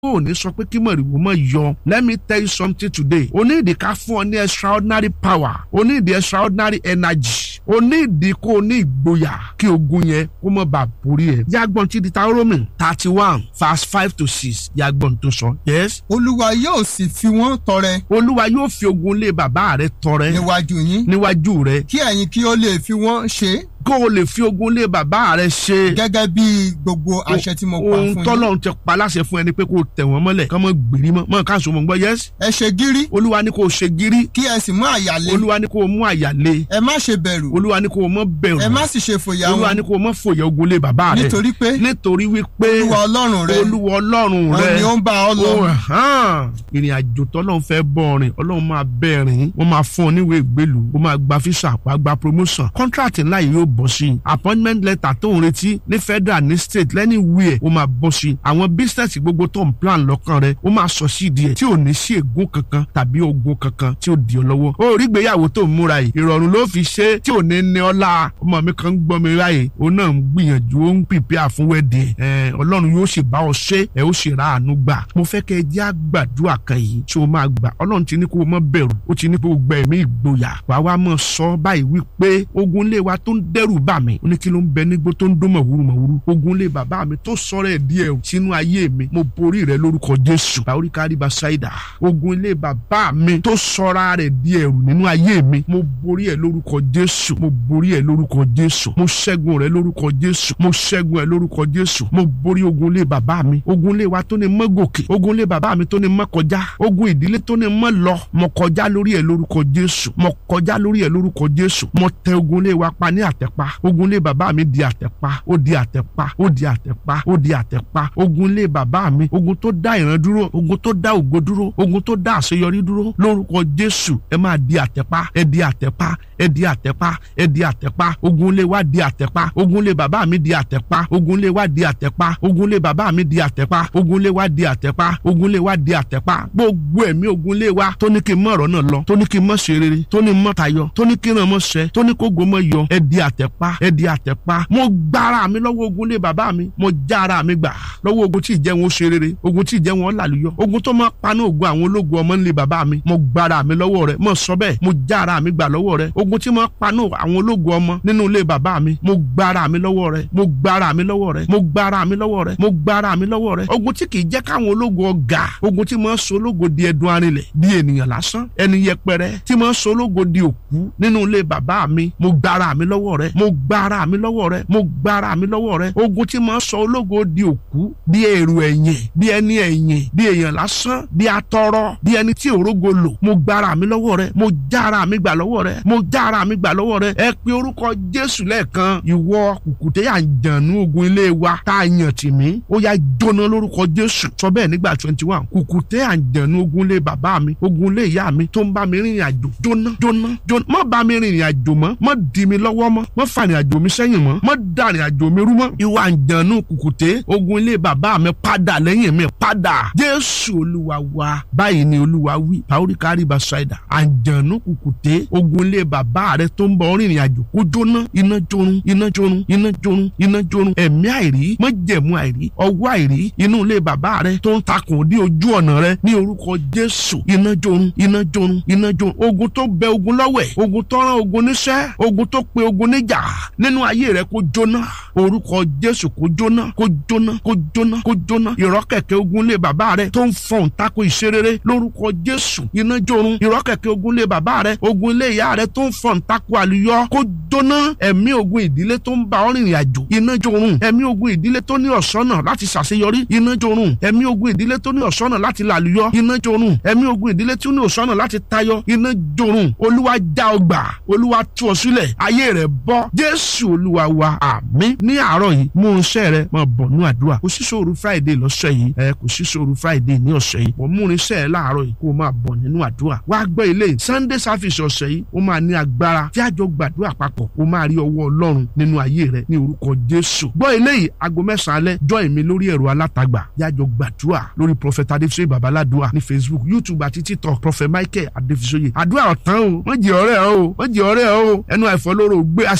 ò ní sọ pé kí mọ̀rìwò mọ̀ yọ let me tell you something today o ní ìdí ká fún ọ ní extraordinary power o ní ìdí extraordinary energy o ní ìdí kó o ní ìgboyà kí ogun yẹn kó mọ̀ bá borí ẹ̀. yàgbọ́n ti di Deuteronomy thirty one verse five to six yàgbọ́n tó sọ yes. olúwa yóò sì fi wọ́n tọrẹ olúwa yóò fi ogun lé bàbá rẹ tọrẹ níwájú yín níwájú rẹ kí ẹ̀yin kí ó lè fi wọ́n ṣe kó o lè fi ogun lé bàbá rẹ ṣe. gẹ́gẹ́ bí gbogbo àṣẹ tí mo pa ohun fún yín. tọ́lọ́run ti pa láṣẹ fún ẹni pé kó o tẹ̀ wọ́n mọ́lẹ̀ kọ́ mọ́ gbèrí mọ́ mọ́ káàsó mọ́ gbọ́ yes. ẹ ṣe gírí olúwa ní kó o ṣe gírí kí ẹ sì mú àyà le olúwa ní kó o mú àyà le ẹ má ṣe bẹ̀rù olúwa ní kó o mọ́ bẹ̀rù ẹ má sì ṣe fòyà olúwa ní wọn kó o mọ́ fòyà ogun lé bàbá rẹ nítorí pé nítorí wípé olúwa ọlọ́run rẹ olúwa ọlọ́run òun rẹ ni ó ń bá ọ lọ ó hàn ìrìn àjò tọ́lọ́run fẹ́ bọ́ ọ̀rìn ọlọ́run máa bẹ́ rìn wọ́n máa fún ọ níwèé ìgbélú ó máa gba físà wàá gba promotion contract ńlá yìí yóò bọ́ sí i appointment letter tó ń retí ní federal ní state lẹ́ni wíẹ̀ ó máa bọ́ sí i àwọn business gbogbo tó ń plan lọ́kàn rẹ ó máa sọ sí ìdí ẹ̀ tí ò ní sí ègún kankan tàbí ogun kankan tí ó di ọ lọ́wọ́ ó rí gbéyàwó tó ń múra yìí ìrọ̀rùn ló fi ṣe tí ò ní ní ọlá ọmọ mi kan ń gbọ́ mi ráyè òun náà ń gbìyànjú ó ń prepare fún wedding ẹ̀ ọlọ́run yóò ṣe bá ọ ṣe ẹ̀ ó ṣe ra àánú gbà mo fẹ́ kẹ́ ẹ jẹ́ àgbàdua kan yìí tí o máa gbà ọlọ́run ti ní kó o mọ́ bẹ̀rù ó ti ní kó o gbẹ ẹ̀mí ìgboyà wà wá mọ̀ sọ báyìí wípé ogun lé wa tó ń dẹ́rù bà mí ó ní kí ló ń bẹ nígbó tó ń dún mọ̀wúrú mọ̀wúrú ogun lé bàbá mi tó sọ̀rọ̀ ẹ̀ díẹ̀ sínú ayé mi mo borí rẹ lórúkọ jésù báwórí kárí bá ṣáìdà ogun ilé bàbá mi tó sọra rẹ̀ di ẹ̀rù nínú ayé mi mo borí ẹ̀ lórúkọ jésù mo borí ẹ̀ lórúkọ jésù mo ṣẹ́gun rẹ̀ lórúkọ jésù mo ṣẹ́gun ẹ̀ lórúkọ jésù mo borí ogun ilé bàbá mi ogun ilé wa tó ní mọ́ gòkè ogun ilé bàbá mi tó ní mọ́ kọjá ogun ìdílé tó ní mọ́ lọ mo kọjá lórí ẹ̀ lórúkọ jésù mo kọjá lórí ẹ̀ lórúkọ jésù mo tẹ ogun ilé wa pa ní àtẹ̀pa ogun ilé bàbá mi di àtẹ̀pa ó di àtẹ̀pa ó di àtẹ̀pa ó di àtẹ̀pa ogun ilé bàbá mi ogun tó dá ìran dúró ogun tó dá ògo dúró ogun tó dá àṣeyọrí dúró lórúkọ jésù ẹ máa di àtẹ̀pa ẹ di àtẹ̀pa ẹ di àtẹ̀pa ẹ di àtẹ̀pa ogun ilé wa di àtẹ̀pa ogun ilé bàbá mi di àtẹ̀pa ogun ilé wa di àtẹ̀pa ogun ilé bàbá mi di àtẹ̀pa ogun ilé wa di àtẹ̀pa ogun ilé wa di àtẹ̀pa gbogbo ẹ̀mí ogun ilé wa tó ní kí n mọ̀ ọ̀rọ̀ náà lọ tó ní kí n mọ̀ ṣe rere tó ní mọ̀ tayọ tó ní kí n ràn mọ̀ ṣẹ tó ní kó go mọ̀ yọ ẹ di àtẹ̀pa ẹ di àtẹ̀pa mo gbára mi lọ́wọ́ ogun ilé bàbá mi mo já ara mi gbà lọ́wọ́ ogun tí ìjẹ́ wọn ó ṣe rere ogun tí ìjẹ́ wọn ó làlùyọ ogun tó máa paná ogun àwọn ológun ọmọ nílé bàbá mi mo gbára mi lọ́wọ́ rẹ mo sọ bẹ́ẹ̀ mo já ara mi gbà lọ́wọ́ rẹ ogun tí máa paná àwọn ológun ọmọ nínú ilé bàbá mi mo gbára mi lọ́wọ́ rẹ mo gbára mi lọ́wọ́ rẹ mo gbára mi lọ́wọ́ rẹ mo gbára mi lọ́wọ́ rẹ ogun tí kìí jẹ́ káwọn ológun ọ̀gá ogun tí máa so ológo di ẹdun arinlẹ̀ di ènìyàn lásán ẹni yẹpẹrẹ tí máa so ológo di òkú nínú ilé bàbá mi mo gbára mi lọ́wọ́ rẹ mo gbára mi lọ́wọ́ rẹ mo gbára mi lọ́wọ́ rẹ ogun tí máa sọ ológo di òkú di èrò ẹ̀yìn di ẹni ẹ̀yìn di èèyàn lásán di atọrọ di ẹni tí òrógo lò mo gbára mi lọ́wọ́ rẹ mo jára mi gbà lọ́wọ́ rẹ mo jára mi gbà lọ́wọ́ rẹ ẹ pe orúkọ jésù lẹ́ẹ̀kan ìwọ kùkùté àjànú ogun ilé wa tá a yàn tì mí ó yá jóná lórúkọ jésù sọ bẹ́ẹ̀ nígbà twenty one kùkùté àjànú ogun ilé bàbá mi ogun ilé ìyá mi tó ń bá mi rìnrìn àjò jóná jóná jóná má bá mi rìnrìn àjò mọ́ má dì mí lọ́wọ́ mọ́ má fà rìn àjò mi sẹ́yìn mọ́ má dà rìn àjò mi rú mọ́ ìwọ àjànú kùkùté ogun ilé bàbá mi padà lẹ́yìn mi padà jésù olúwa wa báyìí ni olúwa wí paori kárí basaida àjànú kùkùté ogun ilé bàbá rẹ tó ń bọ̀ rìnrìn àjò kó jóná iná jorun iná jorun iná jorun iná jorun ẹ̀mí àìrí májẹ̀mú àìrí ọwọ́ àìrí inú ilé bàbá rẹ tó ń takùn dé ojú ọ̀nà rẹ ní orúkọ jésù iná jorun iná jorun iná jorun ogun tó bẹ ogun lọ́wẹ̀ ogun tó rán ogun níṣẹ́ ogun tó pe ogun níjà nínú ayé rẹ kó jóná orúkọ jésù kó jóná kó jóná kó jóná kó jóná ìrọ́kẹ̀kẹ́ ogun lé bàbá rẹ tó ń fọ̀n tako ìṣerere lórúkọ jésù iná jorun ìrọ́kẹ̀kẹ́ ogun lé bàbá rẹ ogun lé ìyá rẹ tó ń fọ̀n tako àlùyọ kó jóná ẹ̀mí ogun ìdílé tó ń bá ọ rìnrìn àjò iná jorun ẹ̀mí ogun ìdílé tó ní ọ̀ṣọ́nà láti ṣàṣeyọrí iná jorun ẹ̀mí ogun ìdílé tó ní ọ̀ṣọ́nà láti làlùyọ iná jorun ẹ̀mí ogun ìdílé tó ní ọ̀ṣọ́nà láti tayọ iná jorun olúwa já ọgbà olúwa tú ọ sílẹ̀ ayé rẹ bọ́ jésù olúwa wa àmín ní àárọ̀ yìí mú irinṣẹ́ rẹ máa bọ̀ ní àdúrà kò sí sóòrù friday lọ́sẹ̀ yìí ẹ kò sí sóòrù friday ní ọ̀sẹ̀ yìí wọ́n mú irinṣẹ́ rẹ láàárọ̀ yìí kó o máa bọ̀ nínú àdúrà wá gbọ́ ilé sunday service ọ̀sẹ̀ yìí ó máa ní agbára tí àjọ gbàdúrà papọ̀ ó máa rí ọwọ́ ọlọ́run nínú ayé rẹ ní orúkọ jésù gbọ́ ilé yìí aago mẹ́sàn-án alẹ́ join mi lórí ẹ̀rọ alátagbà yájọ gbàdúrà lórí prophet adéfisóyè babaládùá ní facebook youtube àti tiktok prophet michael adéfisóyè àdúrà ọ̀tán o wọ́n jẹ́ ọ̀rẹ́ o wọ́n jẹ́ ọ̀rẹ́ o ẹnu àìfọlóró gbé aṣ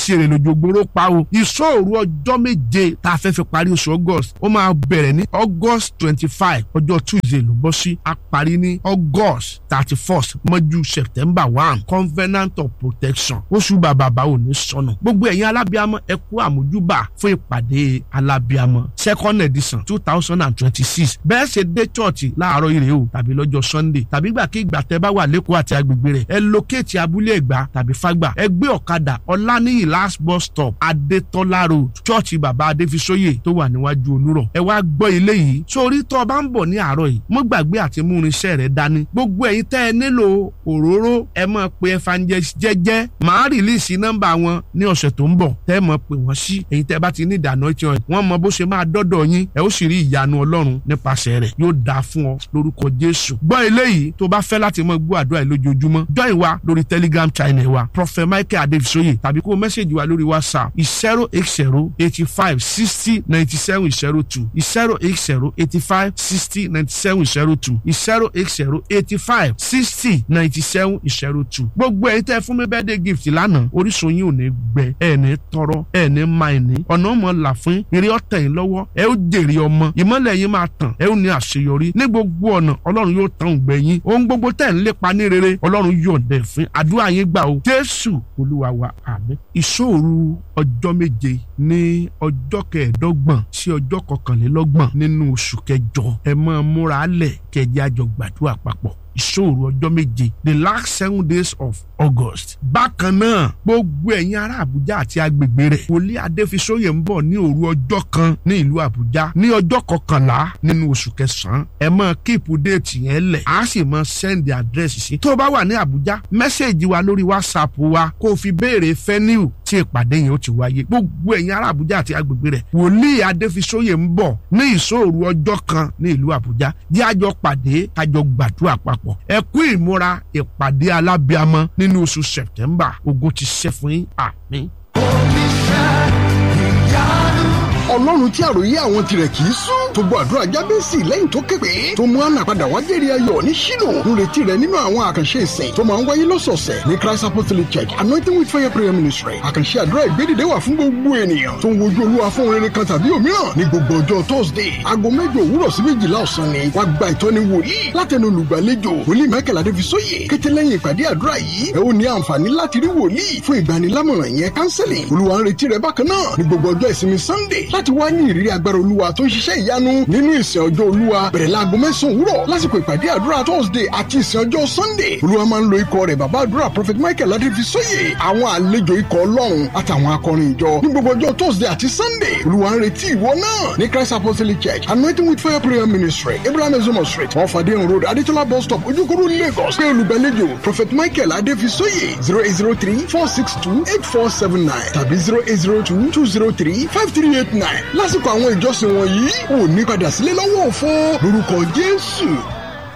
sí èrè lójú gbòòrò pa o ìṣòro ọjọ́ méje tá a fẹ́ fi parí oṣù august ó máa bẹ̀rẹ̀ ní august twenty five ọjọ́ tuesday ló bọ́ sí a parí ní august thirty first mọ́jú september one covenant of protection oṣù bàbá báwo ní sọnù gbogbo ẹ̀yin alábíàmọ́ ẹ kú àmójúbà fún ìpàdé alábíàmọ́ second edition two thousand and twenty six bẹ́ẹ̀ ṣe dé chọ́ọ̀chì láàárọ̀ ire o tàbí lọ́jọ́ sunday tàbí gbàkigbà tẹ́ bá wà lẹ́kọ̀ọ́ àti agbègbè rẹ̀ ẹ lókèétì abúlé ẹ̀gbá tàbí fágbà ẹ gbé ọ̀kadà ọ̀lànìyí last bus stop adétọ́lá road chọ́ọ̀chì bàbá adéfisóyè tó wà níwájú olúrọ̀ ẹ wá gbọ́ ilé yìí sórí tó o bá ń bọ̀ ní àárọ̀ yìí mọ́ gbàgbé àti mú irinṣẹ́ rẹ dání gbogbo ẹ̀yin tẹ́ ẹ nílò òróró ẹ máa pe evangelist jẹ́jẹ́ màá rìlíìsì nọ́mbà wọn ní ọ̀sẹ̀ tó ń bọ̀ tẹ́ ẹ máa pè wọ́n sí ẹ̀yin tẹ́ ẹ bá ti ní ìdáná tí wọ́n mọ bó ṣe máa dọ́dọ̀ yín ẹ ó sì rí ìyanu ọlọ́run nípasẹ̀ rẹ̀ yóò dáa fún ọ lórúkọ jésù gbọ́ eléyìí tó bá fẹ́ láti mọ gbọ́ àdúrà yìí lójoojúmọ́ join wa lórí telegram channel wa prophet michael adefisoye tàbí kó o mẹ́sẹ̀gì wa lórí whatsapp zero eight zero eighty five sixty ninety seven zero two zero eight zero eighty five sixty ninety seven zero two zero eight zero eighty five sixty ninety seven zero two gbogbo ẹ̀yin tẹ́ fún mi birthday gift lánàá orísun yín ò ní gbẹ ẹ̀ ní tọrọ ẹ̀ ní máa ní ọ̀nà ọmọ là fún eré ọ̀tẹ̀ yín lọ́wọ́ ẹ ó jèrè ọmọ ìmọ̀lẹ̀ yín máa tàn ẹ ó ní àṣeyọrí ní gbogbo ọ̀nà ọlọ́run yóò tàn ògbẹ́ yín ohun gbogbo tẹ̀ ń lépa ní rere ọlọ́run yóò dẹ̀ fún àdúrà yín gbà o jésù olúwa wa àmín. ìṣòro ọjọ́ méje ní ọjọ́ kẹẹ̀ẹ́dọ́gbọ̀n sí ọjọ́ kọkànlélọ́gbọ̀n nínú oṣù kẹjọ ẹ máa múra lẹ̀ kẹjẹ àjọ gbàdúrà papọ̀ ìṣòro ọjọ́ méje the last seven days of august. bákan náà gbogbo ẹ̀yin ará àbújá àti agbègbè rẹ̀ wòlíì adéfisóyè ń bọ̀ ní òru ọjọ́ kan ní ìlú àbújá ní ọjọ́ kọkànlá nínú oṣù kẹsàn-án ẹ máa kíìpù déètì yẹn lẹ̀ á sì máa sẹ́ndì àdírẹ́sì sí. tó o bá wà ní àbújá mẹ́sẹ̀gì wa lórí whatsapp wa kó o fi béèrè fẹ́niu tí ìpàdé yẹn ó ti wáyé gbogbo ẹ̀yin ará àbújá àti agbègbè rẹ̀ wòlíì adéfisóyè ń bọ̀ ní ìṣòro ọjọ́ kan ní ìlú àbújá jẹ́ àjọ pàdé kájọ gbàdúrà papọ̀ ẹ kú ìmúra ìpàdé alábíàmọ́ nínú oṣù september ogun ti ṣẹ́ fún yín àmín. ọlọ́run tí àròyé àwọn tirẹ̀ kì í sún tó gbọ́ àdúrà jábẹ́sì lẹ́yìn tó képe tó mú àná padà wá jẹ́rìí ayọ̀ ní ṣílò nírètí rẹ̀ nínú àwọn àkànṣe ìsìn tó máa ń wáyé lọ́sọ̀ọ̀sẹ̀ ní christ apostolic church anointing with fire prayer ministry àkànṣe àdúrà ìgbédìde wà fún gbogbo ènìyàn tó ń wojú olúwa fún rere kan tàbí òmíràn ní gbogbo ọjọ́ thursday aago mẹ́jọ òwúrọ̀ sí méjìlá ọ̀sán ni wàá gba ìtọ́ni wòlíì látẹnu olùgbàlejò wòlíì michael adéfisóyè kété lẹ́yìn ìpàdé àdúrà yìí ẹ ó ní àǹfààní láti rí wòlíì fún ìgbanilámọ̀ràn yẹn counseling olúwa ń retí rẹ bákan náà ní gbogbo ọjọ́ ìsinmi sunday láti wá ní ìrírí agbára olúwa tó ń ṣiṣẹ́ ìyanu nínú ìsìn ọjọ́ olúwa bẹ̀rẹ̀ láago mẹ́sàn-án òwúrọ̀ lásìkò ìpàdé àdúrà thursday àti ìsìn ọjọ́ sunday olúwa máa ń lo ikọ̀ rẹ̀ bàbá àdúrà prophet michael adéfisóyè àwọn àlejò ikọ̀ ọlọ́run àtàwọn akọrin ìjọ ní gbogbo ọjọ́ thursday àti sunday olúwa ń retí ìwọ náà ní christ apostolic church anointing with fire prayer ministry abraham ezomo street wọn fàdéhùn road adétọ́lá bus stop ojúkúrú lagos pé olùgbàlejò prophet michael adéfisóyè zero eight zero three four six two eight four seven nine tàbí zero eight zero two two zero three five three eight nine lásìkò àwọn ìjọsìn wọ̀nyí ò ní padà sílé lọ́wọ́ òfo lórúkọ jésù